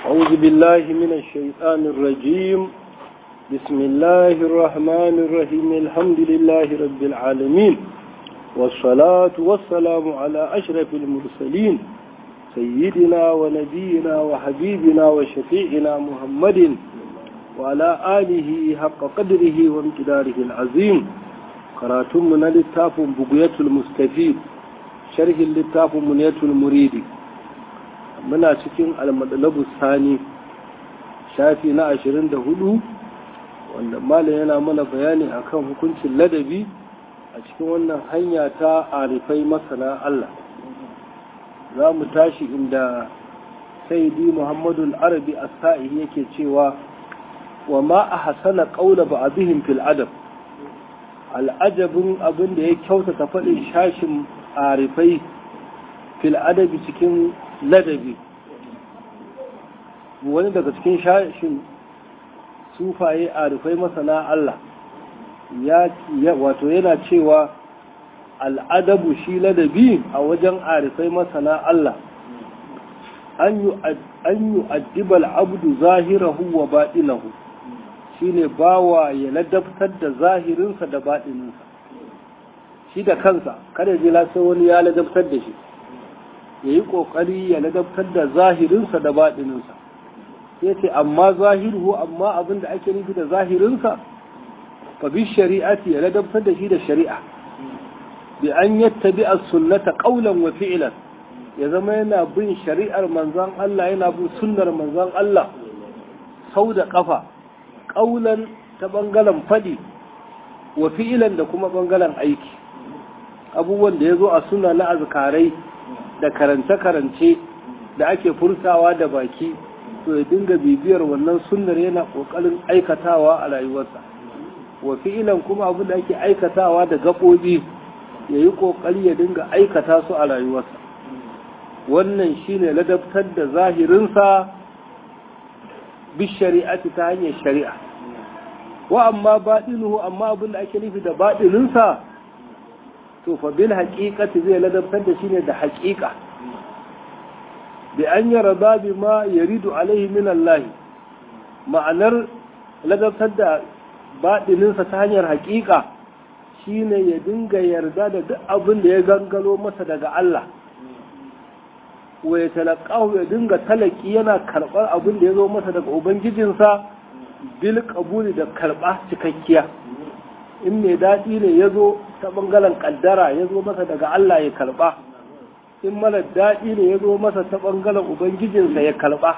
أعوذ بالله من الشيطان الرجيم بسم الله الرحمن الرحيم الحمد لله رب العالمين والصلاة والسلام على أشرف المرسلين سيدنا ونبينا وحبيبنا وشفيعنا محمد وعلى آله حق قدره وامتداره العظيم قراتمنا للتاف بقية المستفيد شرح للتاف منية المريد muna cikin almadalabu sani shafi na ashirin da hudu wanda malam yana mana bayani akan hukuncin ladabi a cikin wannan hanya ta arifai masana Allah za mu tashi inda saidi muhammadu arabi a sa'i yake cewa wa ma a hasana ƙaula ba abihin fil adab al'ajabin abin da ya kyautata faɗin shashin arifai fil adabi cikin ladabi wani daga cikin shashin sufaye a rufai masana Allah ya wato yana cewa al'adabu shi ladabi a wajen arifai masana Allah an yi addibal abdu zahirahu wa baɗinahu shi ne bawa ya ladabtar da zahirinsa da baɗininsa shi da kansa kada ji lasa wani ya ladabtar da shi ya yi ƙoƙari ya ladabtar da zahirinsa da baɗininsa ya ce amma zahiru amma abin da ake nufi da zahirinsa fa bi shari'ati ya ladabtar da shi da shari'a bi an yattabi as-sunnata qawlan wa fi'lan ya zama yana bin shari'ar manzon Allah yana bin sunnar manzon Allah sau da kafa qawlan ta bangaren fadi wa fi'lan da kuma bangaren aiki abubuwan da ya zo a suna na azkarai da karance-karance da ake furtawa da baki to ya dinga bibiyar wannan sunnar yana kokarin aikatawa a rayuwarsa wa fi'ilan kuma abin da ake aikatawa da gaɓoɓi ya yi kokari ya dinga aikata su a rayuwarsa wannan shine ladabtar da zahirinsa bi shari'ati ta hanyar shari'a wa amma baɗinuhu amma abin da ake nufi da baɗininsa to fa bil haqiqati zai ladabtar da shi ne da haqiqa bi an yarda bi ma yaridu alaihi min Allah ma'anar ladabtar da baɗininsa ta hanyar haqiqa shine ya dinga yarda da duk abin da ya gangalo masa daga Allah wa ya talaqahu ya dinga talaki yana karɓar abin da ya zo masa daga ubangijinsa bil qabuli da karɓa cikakkiya in mai daɗi ne ya zo ta ɓangaren ƙaddara ya zo masa daga Allah ya karɓa in mara daɗi ne ya zo masa ta ɓangaren Ubangijinsa ya karɓa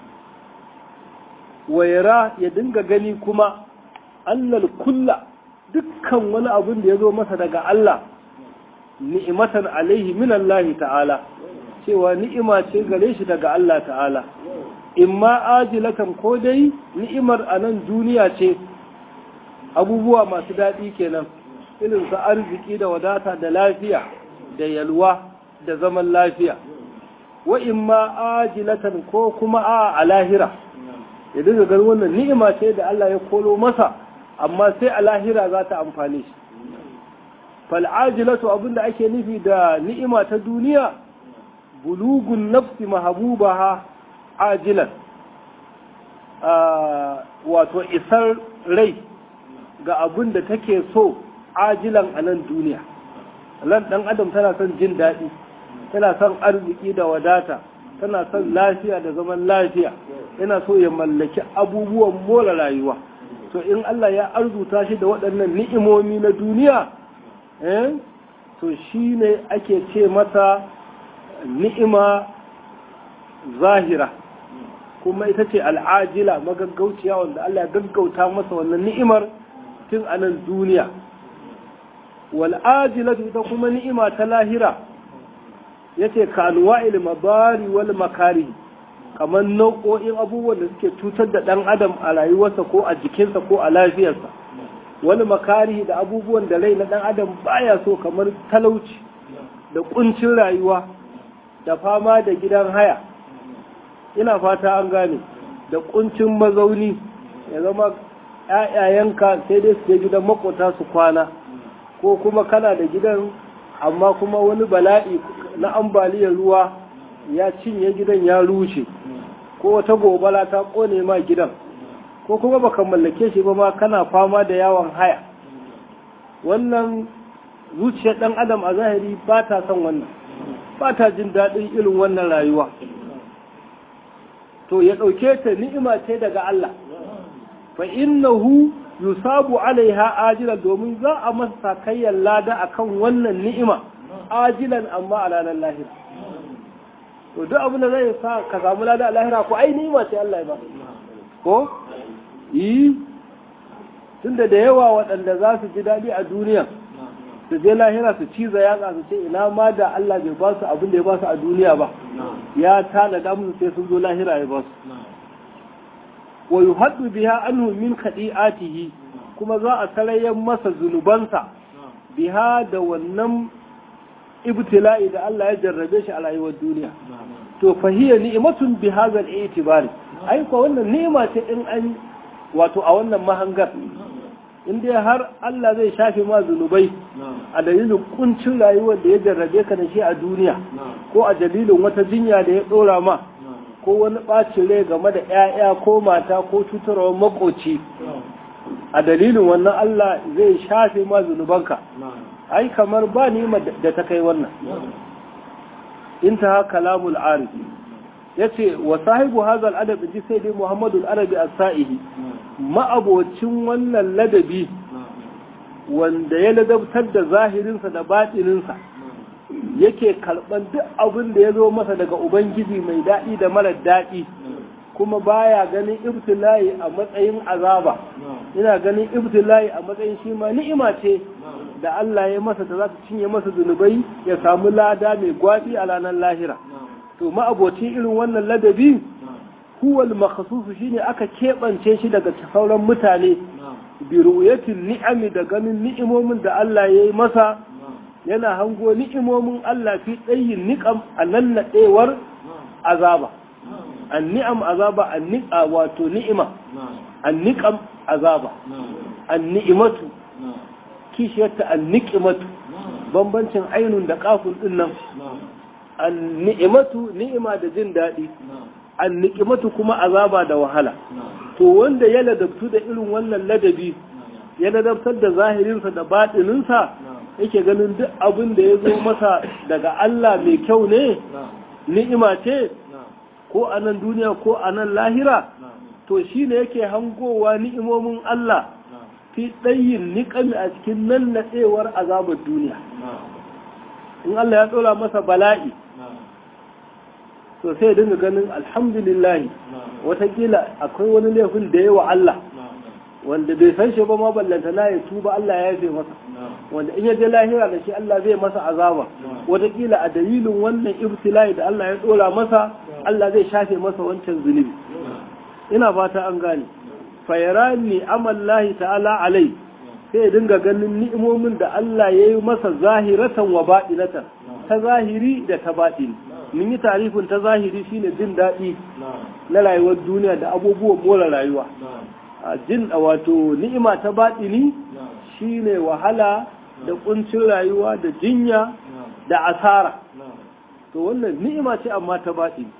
wayara ya dinga gani kuma allal kulla dukkan wani abin da ya zo masa daga Allah ni'imatan alaihi min Allah ta'ala cewa ni'ima ce gare shi daga Allah ta'ala imma ajilatan ko dai ni'imar a nan duniya ce abubuwa masu daɗi kenan irin su arziki da wadata da lafiya da yalwa da zaman lafiya wa imma ajilatan ko kuma a a lahira ya dinga ganin wannan ni'ima ce da Allah ya kolo masa amma sai a lahira za ta amfani shi fal ajilatu abinda ake nufi da ni'ima ta duniya bulugun nafsi mahabubaha ajilan wato isar rai ga abin da take so ajilan a nan duniya nan ɗan adam tana son jin daɗi tana son arziki da wadata tana son lafiya da zaman lafiya yana so ya mallaki abubuwan more rayuwa to in Allah ya arzuta shi da waɗannan ni'imomi na duniya eh to shi ne ake ce mata ni'ima zahira kuma ita ce al'ajila magaggauciya wanda Allah ya gaggauta masa wannan ni'imar tun a nan duniya wal'ajilatu ita kuma ni'ima ta lahira ya ce kanuwa ilmabari wal makari kamar nau'o'in abubuwan da suke cutar da ɗan adam a rayuwarsa ko a jikinsa ko a lafiyarsa wani makari da abubuwan da rai na ɗan adam baya so kamar talauci da ƙuncin rayuwa da fama da gidan haya ina fata an gane da ƙuncin mazauni ya zama ‘ya'yayenka sai dai su je gidan makota su kwana ko kuma kana da gidan amma kuma wani bala'i na ambaliyar ruwa ya cinye gidan ya rushe ko wata gobala ta kone ma gidan ko kuma baka mallake shi ba ma kana fama da yawon haya wannan zuciyar ɗan adam a zahiri ba ta son wannan ba ta jin daɗin irin wannan rayuwa to ya ɗauke ta ni'ima ce daga Allah fa innahu yusabu alaiha ajilan domin za a masa sakayyar lada akan wannan ni'ima ajilan amma a ranar lahira to duk abin da zai sa ka samu lada a lahira ko ai ni'ima ce Allah ya ba ko yi tunda da yawa waɗanda za su ji daɗi a duniya su je lahira su ciza yatsa su ce ina ma da Allah bai ba su abin da ya ba su a duniya ba ya tanada musu sai sun zo lahira ya ba su wa yuhaddu biha anhu min khadi'atihi kuma za a sarayyan masa zunubansa biha da wannan ibtila'i da Allah ya jarrabe shi a rayuwar duniya to fahiya ni'matun bi hadha al-i'tibari ai ko wannan ni'ima ce in an wato a wannan mahangar in dai har Allah zai shafe ma zunubai a dalilin kuncin rayuwar da ya jarrabe ka da shi a duniya ko a dalilin wata jinya da ya dora ma ko wani ɓacin rai game da 'ya'ya ko mata ko cutarwar makoci a dalilin wannan Allah zai shafe ma zunubanka ai kamar ba nima da ta kai wannan intaha kalamul arifi yace wa sahibu hadha al-adab ji sai dai Muhammadu al-Arabi as-Sa'ihi ma'abocin wannan ladabi wanda ya ladabtar da zahirinsa da batininsa yake karban duk abin da ya zo masa daga ubangiji mai daɗi da mara daɗi kuma baya ganin ibtila'i a matsayin azaba ina ganin ibtila'i a matsayin shi ma ni'ima ce da Allah ya masa da za ta cinye masa zunubai ya samu lada mai gwabi a ranar lahira to ma'abocin irin wannan ladabi huwal makhsusu shine aka keɓance shi daga sauran mutane bi ru'yatin ni'ami da ganin ni'imomin da Allah ya yi masa yana hango ni'imomin Allah fi tsayin niƙam a nan naɗewar azaba an ni'am azaba an ni'a wato ni'ima an niƙam azaba an ni'imatu kishiyarta an niƙimatu bambancin ainun da kafin ɗin nan an ni'imatu ni'ima da jin daɗi an ni'imatu kuma azaba da wahala to wanda ya ladabtu da irin wannan ladabi ya ladabtar da zahirinsa da baɗininsa yake ganin duk abin da ya zo masa daga Allah mai kyau ne ni'ima ce ko a nan duniya ko a nan lahira to shi ne yake hangowa ni'imomin Allah fi ɗayin niƙami a cikin nan naɗewar azabar duniya in Allah ya ɗora masa bala'i to sai dinga ganin alhamdulillahi watakila akwai wani laifin da yawa Allah wanda bai san shi ba ma ballanta na ya tuba Allah ya yafe masa wanda in ya je lahira da shi Allah zai masa azaba watakila a dalilin wannan ibtila'i da Allah ya dora masa Allah zai shafe masa wancan zunubi ina fata an gane fayarani amallahi ta'ala alai sai ya dinga ganin ni'imomin da Allah ya yi masa zahiratan wa baɗinatan ta zahiri da ta baɗini mun yi tarifin ta zahiri shine jin daɗi na rayuwar duniya da abubuwan more rayuwa a jin wato ni'ima ta baɗini shine wahala da kuncin rayuwa da jinya da asara to wannan ni'ima ce amma ta baɗini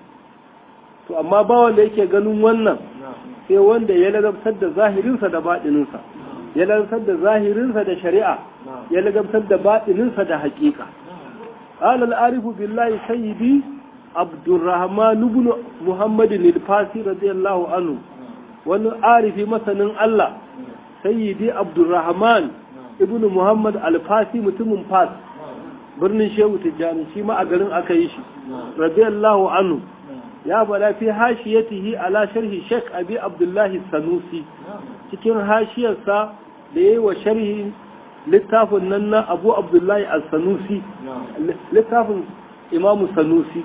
to amma ba wanda yake ganin wannan sai wanda ya ladabtar da zahirinsa da baɗininsa ya ladabtar da zahirinsa da shari'a ya ladabtar da baɗininsa da haƙiƙa قال العارف بالله سيدي عبد الرحمن بن محمد الفاسي رضي الله عنه wani arifi masanin Allah sayyidi abdurrahman ibn muhammad alfasi mutumin fas birnin shehu tijjani shi ma a garin aka yi shi radiyallahu anhu ya bada fi hashiyatihi ala sharhi sheikh abi abdullahi sanusi cikin hashiyarsa da yayi wa sharhi littafin nan na abu abdullahi al-sanusi littafin imamu sanusi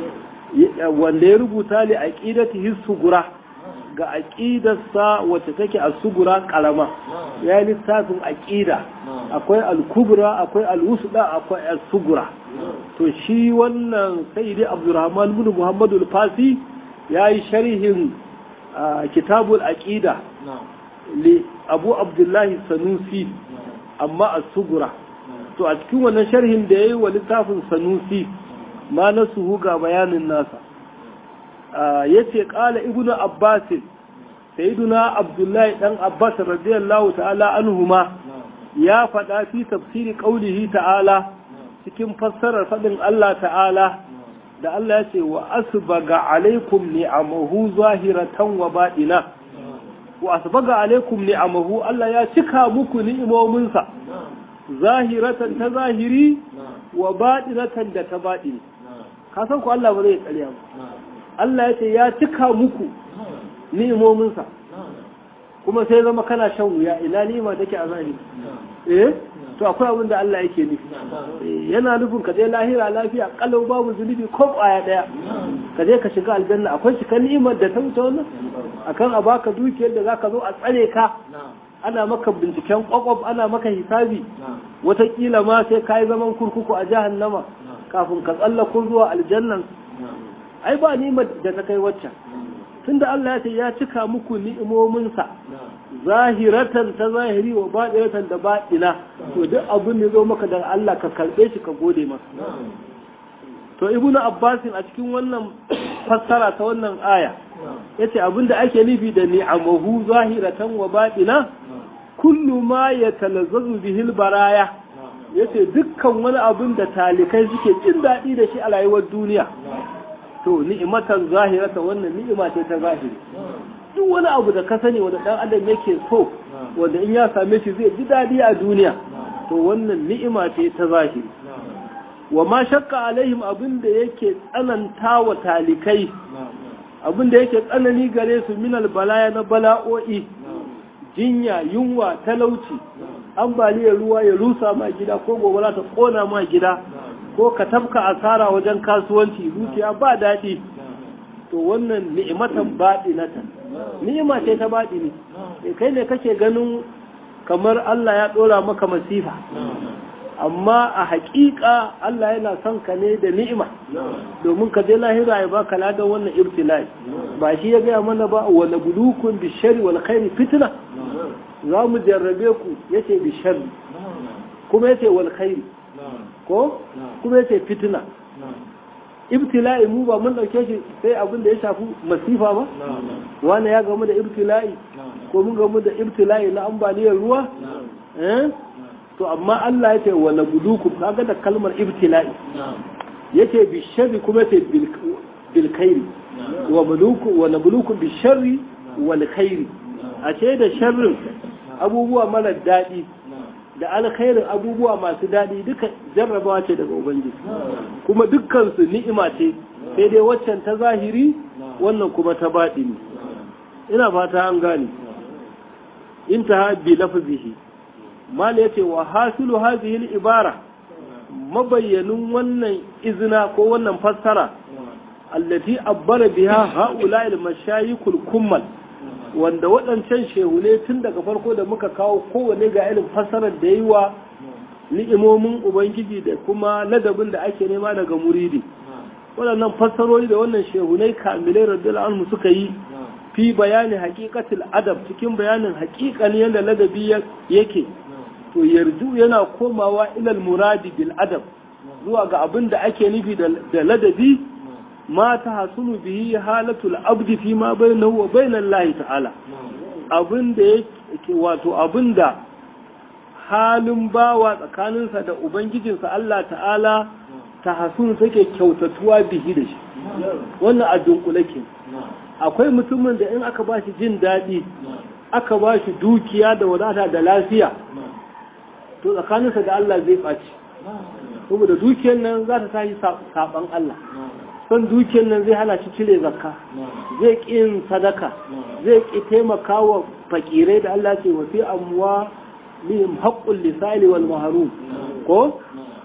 wanda ya rubuta li aqidatihi sugura ga aƙidarsa wacce take a sugura ƙarama ya yi littafin aƙida akwai al-kubra akwai al-wusda akwai al-sugura to shi wannan sayyidi abdurrahman bin muhammadu al-fasi ya yi sharhin kitabul aqida li abu abdullahi sanusi amma al-sugura to a cikin wannan sharhin da ya yi wa littafin sanusi ma na suhu ga bayanin nasa yace qala ibnu abbas sayyiduna abdullahi dan abbas radiyallahu ta'ala anhuma ya faɗa fi tafsiri qaulihi ta'ala cikin fassarar faɗin Allah ta'ala da Allah ya ce wa asbaga alaikum ni'amahu zahiratan wa baɗina wa asbaga alaikum ni'amahu Allah ya cika muku ni'imominsa zahiratan ta zahiri wa baɗinatan da ta baɗini ka san ku Allah ba zai tsariya ba Allah ya ce ya cika muku ni'imominsa kuma sai zama kana shan wuya ina ni'ima take a zahiri eh to akwai abin da Allah yake nufi yana nufin ka je lahira lafiya kalau babu zunubi ko kwaya daya ka je ka shiga aljanna akwai shi kan ni'imar da ta wuce wannan akan a baka dukiyar da zaka zo a tsare ka ana maka binciken kwakwaf ana maka hisabi watakila ma sai ka yi zaman kurkuku a jahannama kafin ka tsallako zuwa aljannan ai ba ni'imar da ta kai waccan tunda Allah ya ce ya cika muku ni'imominsa zahiratan ta zahiri wa baɗinatan da baɗina to duk abin da zo maka da Allah ka karɓe shi ka gode masa to ibnu abbasin a cikin wannan fassara ta wannan aya yace abin da ake nufi da ni'amahu zahiratan wa baɗina kullu ma yatalazzazu bihil baraya yace dukkan wani abin da talikai suke jin daɗi da shi a rayuwar duniya to ni'imatan zahirata wannan ni'ima ce ta zahiri duk wani abu da ka sani wanda dan adam yake so wanda in ya same shi zai ji dadi a duniya to wannan ni'ima ce ta zahiri wa ma shakka alaihim abin da yake tsananta wa talikai abin da yake tsanani gare su min balaya na bala'o'i jinya yunwa talauci ambaliyar ruwa ya rusa ma gida ko gobara ta kona ma gida ko ka tafka asara wajen kasuwanci dukiya ba daɗi to wannan ni'imatan baɗinatan ni'ima ce ta baɗi ne kai ne kake ganin kamar Allah ya ɗora maka masifa amma a haƙiƙa Allah yana son ka ne da ni'ima domin ka je lahira ya baka ladan wannan ibtilai ba shi ya gaya mana ba wa nabluukum bishari wal khairi fitna za mu jarrabe ku yace bishari kuma yace wal khairi ko kuma yace fitina ibtila'i mu ba mun dauke shi sai abin da ya shafi masifa ba wani ya gamu da ibtila'i ko mun gamu da ibtila'i na ambaliyar ruwa eh to amma Allah yace wa nabluukum kaga da kalmar ibtila'i yace bi sharri kuma yace bil khairi wa muluku wa nabluukum bi sharri wal khairi a ce da sharrin abubuwa mara daɗi da alkhairin abubuwa masu daɗi duka jarrabawa ce daga ubangiji kuma dukkansu ni'ima ce sai dai waccan ta zahiri wannan kuma ta baɗi ne ina fata an gane intaha bi lafzihi mal yace wa hasilu hadhihi al-ibara mabayyanin wannan izina ko wannan fassara allati abbara biha haula al-mashayikul kummal wanda waɗancan shehune tun daga farko da muka kawo kowane ga irin fassarar da yi wa ni'imomin ubangiji da kuma ladabin da ake nema daga muridi waɗannan fassarori da wannan shehunai kamilai radiyallahu anhu suka yi fi bayani haƙiƙatil adab cikin bayanin haƙiƙan yadda ladabi yake to yarju yana komawa ilal muradi bil adab zuwa ga abin da ake nufi da ladabi ma ta hasunu bihi halatul abdi fi ma bainahu wa bainal lahi ta'ala abin da yake wato abin da halin bawa tsakaninsa da ubangijinsa Allah ta'ala ta hasunu take kyautatuwa bihi da shi wannan a dunkule ke akwai mutumin da in aka ba shi jin daɗi aka ba shi dukiya da wadata da lafiya to tsakaninsa da Allah zai ɓaci saboda dukiyar nan za ta tashi saɓan Allah son dukiyar nan zai hana shi cire zakka zai ƙi yin sadaka zai ƙi taimaka wa fakirai da Allah ce wa fi amuwa lihim haƙƙun lisali wal maharum ko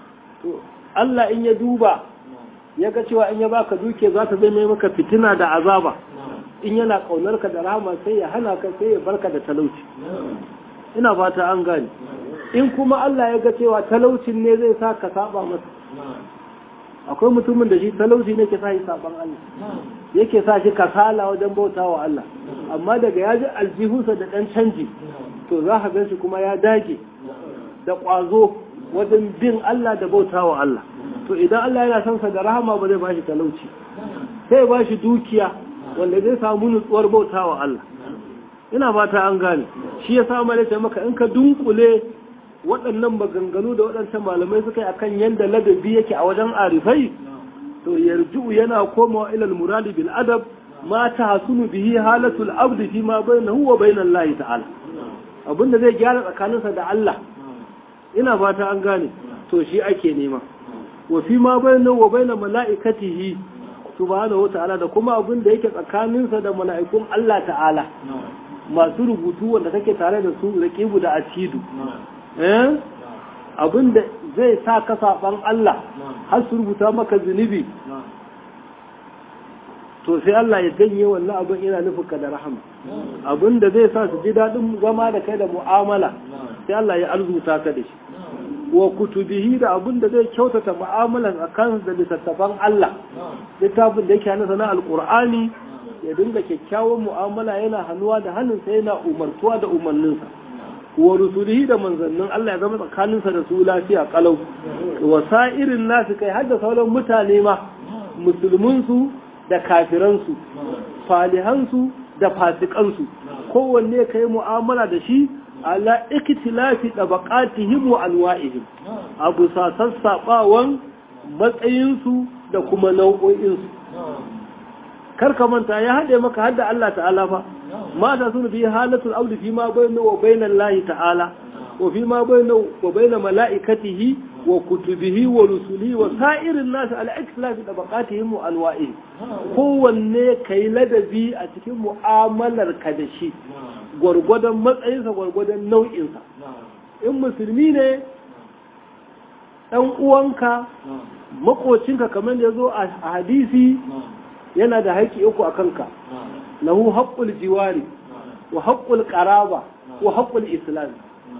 Allah in ya duba ya ga cewa in ya baka dukiya za ta zai mai maka fitina da azaba in yana ƙaunar ka da rahama sai ya hana ka sai ya barka da talauci ina fata an gane in kuma Allah ya ga cewa talaucin ne zai sa ka saba masa akwai mutumin da shi talauci ne ke sa shi saban Allah yake sa shi kasala wajen bauta wa Allah amma daga ya ji aljihunsa da ɗan canji to za ka ganshi kuma ya dage da ƙwazo wajen bin Allah da bauta wa Allah to idan Allah yana son sa da rahama ba zai bashi talauci sai ba shi dukiya wanda zai samu nutsuwar bautawa Allah ina fata an gane shi ya samu da maka in ka dunkule waɗannan maganganu da waɗancan malamai suka yi akan yadda ladabi yake a wajen arifai to yarju yana komawa ilal muradi bil adab ma tahsunu bihi halatul abdi fi ma bainahu wa bainal lahi ta'ala abinda zai gyara tsakaninsa da Allah ina fata an gane to shi ake nema wa fi ma bainahu wa bainal mala'ikatihi subhanahu wa ta'ala da kuma abinda yake tsakaninsa da mala'ikun Allah ta'ala masu rubutu wanda kake tare da su raqibu da atidu eh abinda zai sa ka saban Allah har su rubuta maka zunubi to sai Allah ya janye wannan abin ina nufin ka da rahama abinda zai sa su ji daɗin zama da kai da mu'amala sai Allah ya arzuta ka da shi wa kutubihi da abinda zai kyautata mu'amalan a kan da littattafan Allah littafin da yake hannunsa na alƙur'ani ya dinga kyakkyawan mu'amala yana hannuwa da hannunsa yana umartuwa da umarninsa wa rusulihi da manzannin Allah ya zama tsakaninsa da su lafiya kalau wa sa'irin nasu kai har da sauran mutane ma musulminsu da kafiransu falihansu da fasikansu kowanne kai mu'amala da shi ala iktilafi tabaqatihim wa anwa'ihim abu sa sassabawan matsayinsu da kuma nau'o'insu karka manta ya haɗe maka hadda Allah ta'ala fa mata sun fi halatul audi fi ma bayna wa bayna Allah ta'ala wa fi ma bayna wa bayna mala'ikatihi wa kutubihi wa rusulihi wa sa'irin nasu ala ikhtilafi tabaqatihim wa anwa'ihim kowanne kai ladabi a cikin mu'amalar ka da shi gwargwadon matsayinsa gwargwadon nau'insa in musulmi ne ɗan uwanka makocinka kamar da ya zo a hadisi yana da haƙƙi uku a kanka lahu haƙƙul jiwari wa haƙƙul ƙaraba wa haƙƙul islam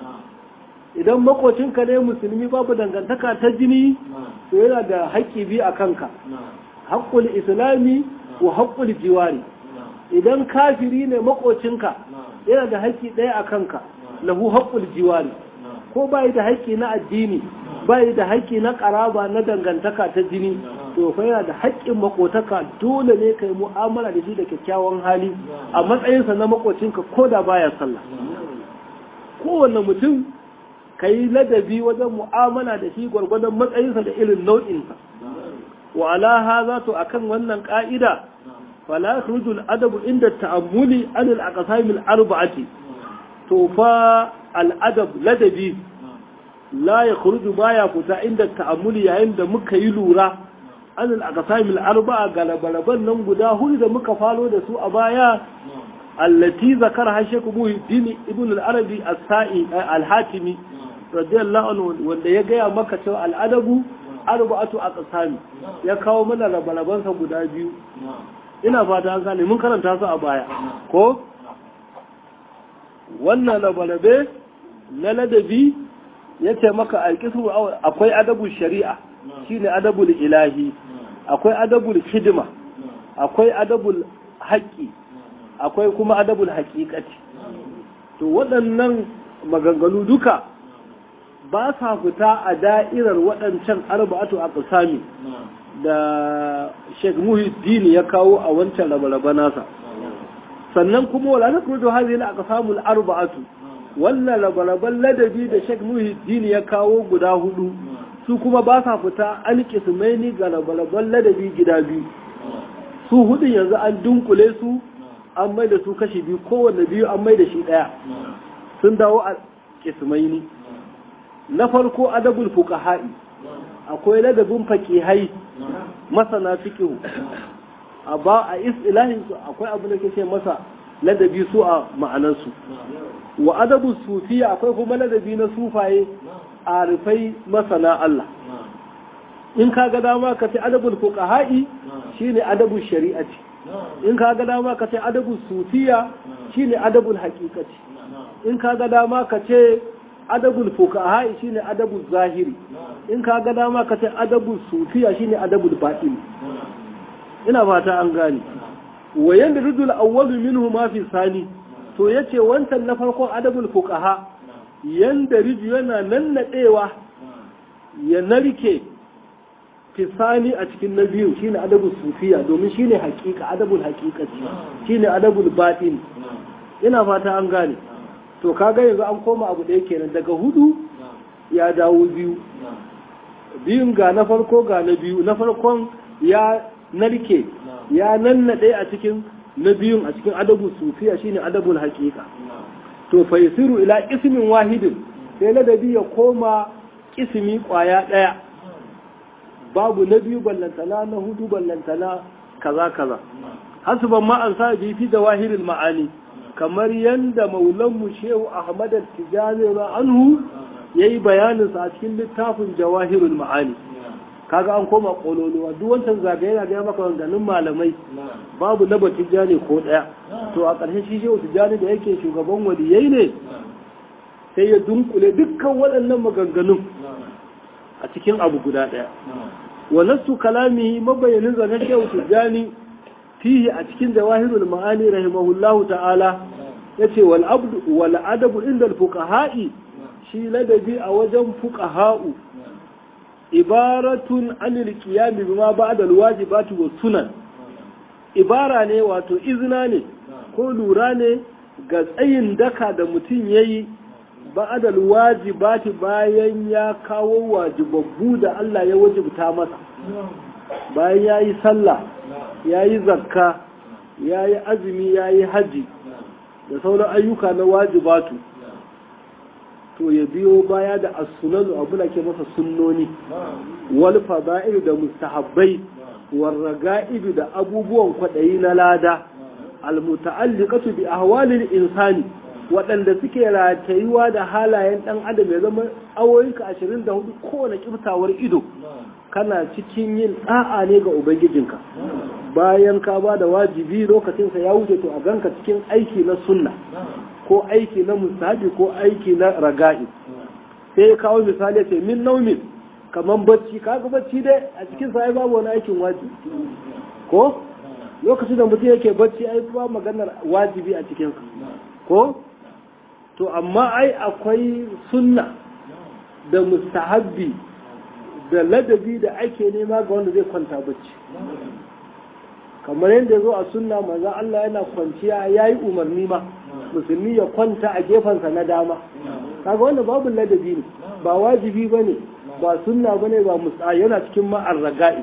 idan makocinka ne musulmi babu dangantaka ta jini to yana da haƙƙi biyu a kanka haƙƙul islami wa haƙƙul jiwari idan kafiri ne makocinka yana da haƙƙi ɗaya a kanka lahu haƙƙul jiwari ko bai da haƙƙi na addini bai da haƙƙi na ƙaraba na dangantaka ta jini to fa yana da haƙƙin makotaka dole ne kai mu'amala da shi da kyakkyawan hali a matsayinsa na makocinka ko da baya sallah kowanne mutum ka yi ladabi wajen mu'amala da shi gwargwadon matsayinsa da irin nau'insa wa ala haza to akan wannan ka'ida fala yakhruju al-adabu inda ta'ammuli an al-aqsam al-arba'ati to fa al-adab ladabi la yakhruju baya fita inda ta'ammuli yayin da muka yi lura an al-aqsam al-arba'a galabalaban nan guda hudu da muka falo da su a baya allati zakara shaykh muhiddin ibn al-arabi as-sa'i al-hatimi radiyallahu anhu wanda ya gaya maka cewa al-adabu arba'atu aqsami ya kawo mana rabalabansa guda biyu ina fata an gane mun karanta su a baya ko wannan labalabe na ladabi ya ce maka alƙismu akwai adabul shari'a shine adabul ilahi akwai adabul hidima akwai adabul haƙƙi akwai kuma adabul haƙiƙati to waɗannan maganganu duka ba sa fita a da'irar waɗancan arba'atu a ƙasami da Sheikh Muhyiddin ya kawo a wancan rabe nasa sannan kuma wala na kuma hadhihi al-aqsamul arba'atu wannan rabe ladabi da Sheikh Muhyiddin ya kawo guda hudu su kuma ba sa fita an kismaini ga rabe ladabi gida biyu su hudun yanzu an dunkule su an mai da su kashi biyu kowanne biyu an mai da shi daya sun dawo a kismaini na farko adabul fuqaha'i akwai ladabin faqihai masana fiqh a ba a istilahin su akwai abu da ke masa ladabi su a ma'anar su wa adabu sufiya akwai kuma ladabi na sufaye arifai masana Allah in ka ga dama ka ce adabul fuqaha'i shine adabul shari'ati in ka ga dama ka ce adabul sufiya shine adabul haqiqati in ka ga dama ka ce adabul fuqaha shine adabul zahiri in ka ga dama ka ce adabul sufiya shine adabul batin ina fata an gane wa yanda ridul awwal minhu ma fi sani to yace wancan na farko adabul fuqaha yanda riju yana nannadewa ya narke fisani a cikin na biyu shine adabul sufiya domin shine haƙiƙa adabul haƙiƙaci shine adabul batin ina fata an gane to kaga yanzu an koma abu ɗaya kenan daga hudu ya dawo biyu biyun ga na farko ga na biyu na farkon ya narke ya nannaɗe a cikin na biyun a cikin adabul sufiya shine adabul haƙiƙa to faisiru ila ismin wahidin sai ladabi ya koma ismi ƙwaya ɗaya babu na biyu ballantana na hudu ballantana kaza kaza hasuban ma an sa bi fi zawahirin ma'ani kamar yanda maulanmu shehu ahmad al-tijani anhu yayi bayanin sa a cikin littafin jawahirul ma'ani kaga an koma kololuwa duk wancan zagaye na ga maka ganin malamai babu na tijani ko daya to a ƙarshe shi shehu tijani da yake shugaban waliyai ne sai ya dunkule dukkan waɗannan maganganun a cikin abu guda ɗaya wa nasu kalami mabayanin zanen shehu tijjani fihi a cikin jawahirul ma'ani rahimahullahu ta'ala yace wal abdu wal adabu inda al fuqaha'i shi ladabi a wajen fuqaha'u ibaratun anil qiyam bima ba'da al wajibati was sunan ibara ne wato izina ne ko lura ne ga tsayin daka da mutum yayi ba'adal wajibati bayan ya kawo wajibabbu da Allah ya wajibta masa bayan ya yi sallah ya yi zakka ya yi azumi ya yi haji da sauran ayyuka na wajibatu to ya biyo baya da as-sunanu abu da ke masa sunnoni wal fada'il da mustahabbai war raga'ib da abubuwan kwadayi na lada al muta'alliqatu bi ahwalil insani waɗanda suke ratayuwa da halayen ɗan adam ya zama awoyinka ashirin da hudu kowane ƙiftawar ido kana cikin yin ɗa'a ne ga ubangijinka bayan ka ba da wajibi lokacinsa ya wuce to a ganka cikin aiki na sunna ko aiki na musabi ko aiki na raga'i sai ya kawo misali ce min naumin kamar bacci kaga bacci dai a cikin sa babu wani aikin wajibi ko lokacin da mutum yake bacci ai ba maganar wajibi a cikinsa ko to amma ai akwai sunna da mustahabbi da ladabi da ake nema ga wanda zai kwanta bacci kamar yadda ya zo a sunna maza Allah yana kwanciya ya yi umarni ma musulmi ya kwanta a gefensa na dama kaga wanda babu ladabi ne ba wajibi ba ne ba sunna ba ne ba musa yana cikin ma'ar raga'i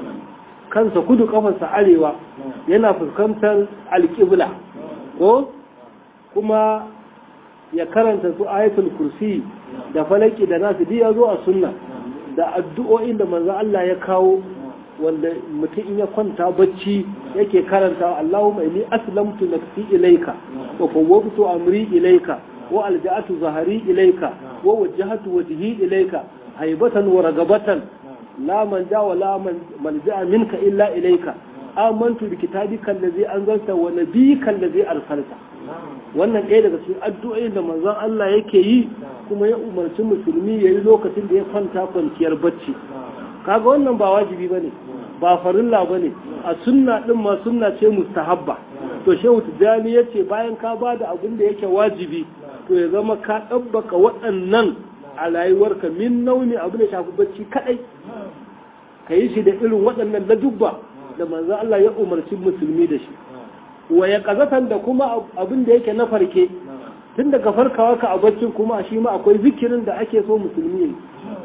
kansa kudu kafarsa arewa yana fuskantar alƙibla ko kuma ya karanta su ayatul kursi da falaki da nasu ya zo a sunna da addu'o'in da manzo Allah ya kawo wanda mutum in ya kwanta bacci yake karanta Allahumma inni aslamtu nafsi ilayka wa fawwadtu amri ilayka wa alja'atu zahari ilayka wa wajjahtu wajhi ilayka haibatan wa ragabatan la manja wa la malja'a minka illa ilayka amantu bi kitabika allazi anzalta wa nabiyyika allazi arsalta wannan ɗaya daga cikin addu'o'in da manzon Allah yake yi kuma ya umarci musulmi ya yi lokacin da ya kwanta kwanciyar bacci kaga wannan ba wajibi bane ba farilla bane a sunna din ma sunna ce mustahabba to shehu tijani yace bayan ka ba da abin da yake wajibi to ya zama ka ɗabbaka waɗannan a rayuwarka min nauni abu da shafi bacci kadai ka yi shi da irin waɗannan ladubba da manzon Allah ya umarci musulmi da shi wa ya kazatan da kuma abin da yake na farke tun daga farkawa ka a baccin kuma shi ma akwai zikirin da ake so musulmi yi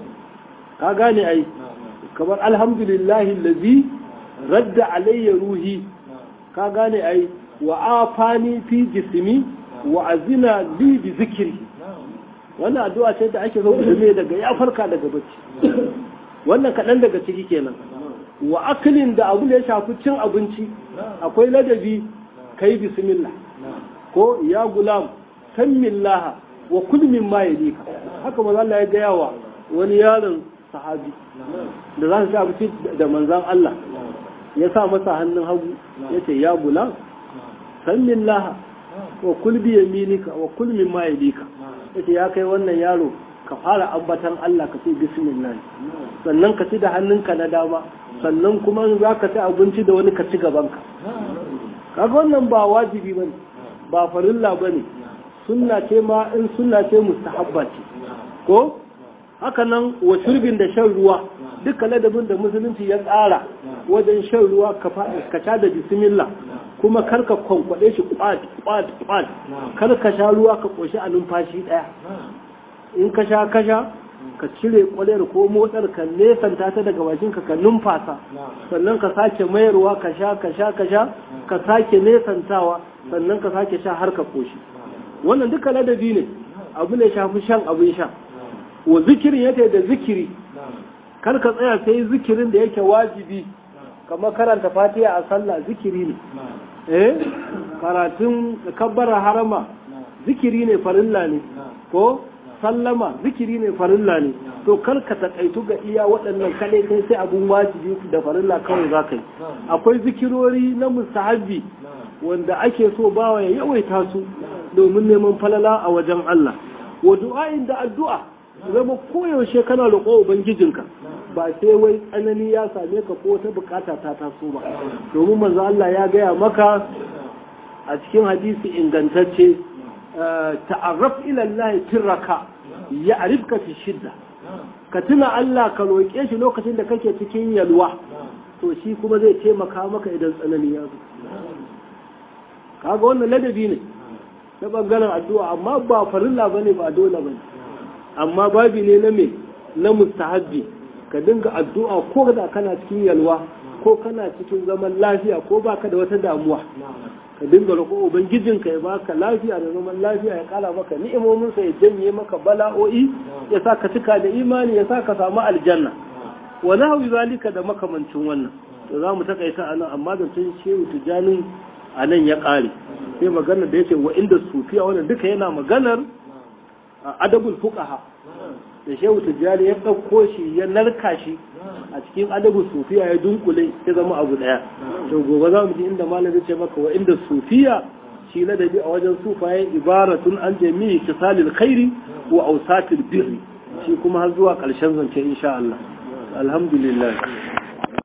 ka gane ai kamar alhamdulillahi lazi radda alayya ruhi ka gane ai wa afani fi jismi wa azina li bi zikri wannan addu'a ce da ake so musulmi daga ya farka daga bacci wannan kaɗan daga ciki kenan wa aklin da abu da ya shafi cin abinci akwai ladabi kai bismillah ko ya gulam sammillaha wa kul mimma yalika haka manzo Allah ya gaya wa wani yaron sahabi da za su ci abinci da manzon Allah ya sa masa hannun hagu ya ce ya gulam sammillaha wa kul bi yaminika wa kul mimma yalika yace ya kai wannan yaro ka fara ambatan Allah ka ce bismillah sannan ka ci da hannunka na dama sannan kuma in za ka ci abinci da wani ka ci gabanka kaga wannan ba wajibi bane ba farilla bane sunna ce ma in sunna ce mustahabba ce ko haka nan wa shurbin da shan ruwa duka ladabin da musulunci ya tsara wajen shan ruwa ka sha da bismillah kuma kar ka kwankwaɗe shi kwat kwat kwat kar ka sha ruwa ka ƙoshi a numfashi ɗaya in ka sha ka sha ka cire kwalar ko motsar ka nesanta ta daga bakin ka ka numfasa sannan ka sake mayarwa ka sha ka sha ka sha ka sake nesantawa sannan ka sake sha har ka koshi wannan duka ladabi ne abu ne shafi shan abin sha wa zikirin yake da zikiri kar ka tsaya sai zikirin da yake wajibi kamar karanta fatiha a sallah zikiri ne eh karatun kabbara harama zikiri ne farilla ne ko sallama zikiri ne farilla ne to kar ka takaitu ga iya waɗannan kaɗai kai sai abun wajibi da farilla kawai za ka yi akwai zikirori na mustahabbi wanda ake so bawa ya yawaita su domin neman falala a wajen Allah wa du'a'in da addu'a zama koyaushe kana roƙo ubangijinka ba sai wai tsanani ya same ka ko ta bukata ta taso ba domin manzo Allah ya gaya maka a cikin hadisi ingantacce ta'arraf ila Allah tirraka ya arifka fi shidda ka tuna Allah ka roƙe shi lokacin da kake cikin yalwa to shi kuma zai taimaka maka idan tsanani ya zo kaga wannan ladabi ne na bangaren addu'a amma ba farilla bane ba dole bane amma babi ne na me na mustahabbi ka dinga addu'a ko da kana cikin yalwa ko kana cikin zaman lafiya ko baka da wata damuwa ka dinga roƙo ubangijinka ya baka lafiya da zaman lafiya ya kala maka ni'imominsa ya janye maka bala'o'i ya sa ka cika da imani ya sa ka samu aljanna wa nahwi zalika da makamancin wannan to za mu takaita anan amma da tun shehu tijani a nan ya ƙare sai maganar da yake wa inda sufiya wannan duka yana maganar adabul fuqaha da shehu tijjani ya ɗauko shi ya narka shi a cikin adabu sufiya ya dunkule ya zama abu ɗaya to gobe za mu ji inda malam zai ce maka wa inda sufiya shi ladabi a wajen sufaye ibaratun an jami'i kisalil khairi wa ausatil birri shi kuma har zuwa ƙarshen zance insha Allah alhamdulillah